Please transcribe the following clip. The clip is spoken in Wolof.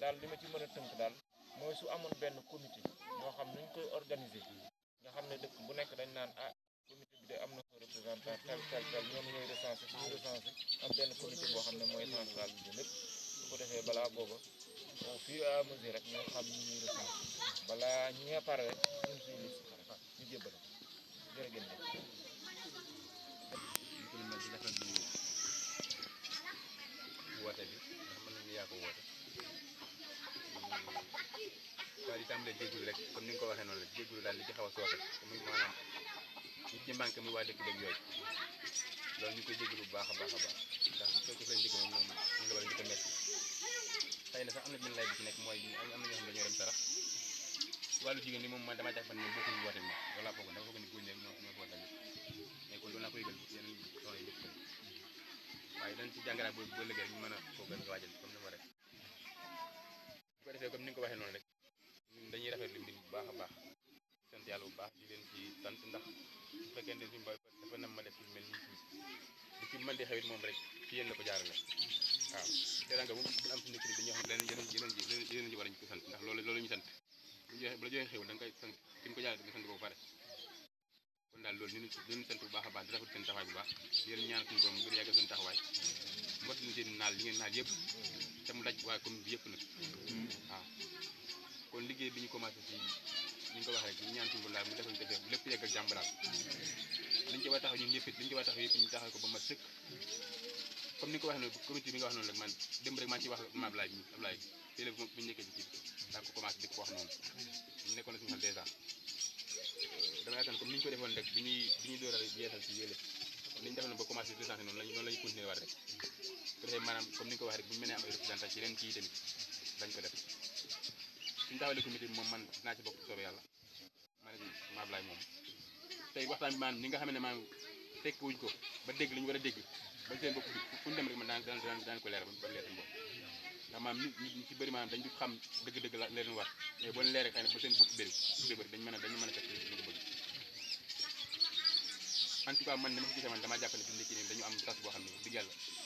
daal li ma ci mën a tënk daal mooy su amoon benn comité moo xam nuñ koy organiser nga xam ne dëkk bu nekk dañ naan ah comité bi de am na ko représentant tel tel tel ñoom ñooy recensé suñu recensé am benn comité boo xam ne mooy centralisé lépp su ko defee balaa booba au fur et à mesure rek ñoo xam ñu ñuy recensé balaa ñi nga pare rek ñun suñu liste ñu jébbale jërë ngeen jëf ñu ko mel di rafetlu woote bi ndax mën nañu yaa ko woote waaye di tàmbalee jégalu rek comme ni nga ko waxee noonu rek jégalu daal li ci xaw a sooxe te muy maanaam li ci manqué muy waa dëkk beeg yooyu loolu ñu koy jégalu bu baax a baax a baax ndax bu fekkee leen dëkk moom moom ñu la war a njëkk a métti xëy na sax am na benn lay bi ci nekk mooy am na ñoo xam ne dañoo dem sarax wàllu jigéen ñi moom man damaa jàpp ne moom bokkuñu woote bi moom wala foog dafa foog ni góor ñi rek ñoo ñoo ko war a mais kon loolu naa ko yëgal yeneen soxna yi yëpp waaye dañ ci jàngaraat boobu ba léegi ñu mën a koo gën a waajal comme ni ma rek bu ko defee comme ni nga ko waxee noonu rek ñun dañuy rafetlu mbir bu baax a baax sant yàlla bu baax di leen ci sant ndax bu fekkee ne suñu boy dafa nam ma def lu mel nii fii di ci mën di xewit moom rek ci yéen la ko jaarale waaw teranga bu bu am suñu dëkk bi dañuy wax ne yeneen yeneen yeneen yeneen ji war nañu ko sant ndax loolu loolu ñu sant bu joxe bu la joxee xew da nga koy sant ki nga ko jaarale nga sant ko ba pare kon daal loolu ñu ñu sant bu baax a baax di rafet seen taxawaay bu baax di leen ñaan suñu borom gën a yàggal seen taxawaay mbott ñu seen naal li ngeen naal yëpp te mu daj waaye commune bi yëpp nag waaw kon liggéey bi ñu commencé ci ni ñu ko waxee rek ñu ñaan suñu borom daal mu defal ñu defee lépp yegg ak jàmm daal liñ ci war a taxaw ñun ñëpp it liñ ci war a taxaw yëpp ñu taxaw ko ba mat sëkk comme ni nga ko waxee noonu comité bi nga wax noonu rek man démb rek maa ngi ciy wax ma Ablaye bi Ablaye télé bi bu ñu nekkee ci kii daa ko commencé di ko wax noonu ñu nekkoon na suñu xel dèjà dama yaakaar comme ni ñu ko defoon rek bi ñuy bi ñuy door a yeesal ci yële ni ñu defoon ba commencé recensé noonu lañ noonu la ñu continuer war rek bu defee maanaam comme ni nga ko waxee rek bu ñu mënee am ay représentant ci yeneen kii tamit dañ ko def suñu taxawalee comité bi moom man naa ci bokk soobee yàlla ma ne ma Ablaye moom tey waxtaan bi maanaam ñi nga xam ne maanaam fekk wuñ ko ba dégg li ñu war a dégg ba seen bopp fu ñu dem rek man daan daan daan ko leeral ba leer seen bopp ndax maanaam nit ñi ci bëri maanaam dañ du xam dëgg-dëgg la leen war mais boo leen leeree xëy na ba seen bopp bëri bëri bëri dañ mën a dañu mën a fekk li ko bëgg en tout cas man ni ma ko gisee man damaa jàpp ne fi mu nekk nii dañu am tas boo xam ne digg yàlla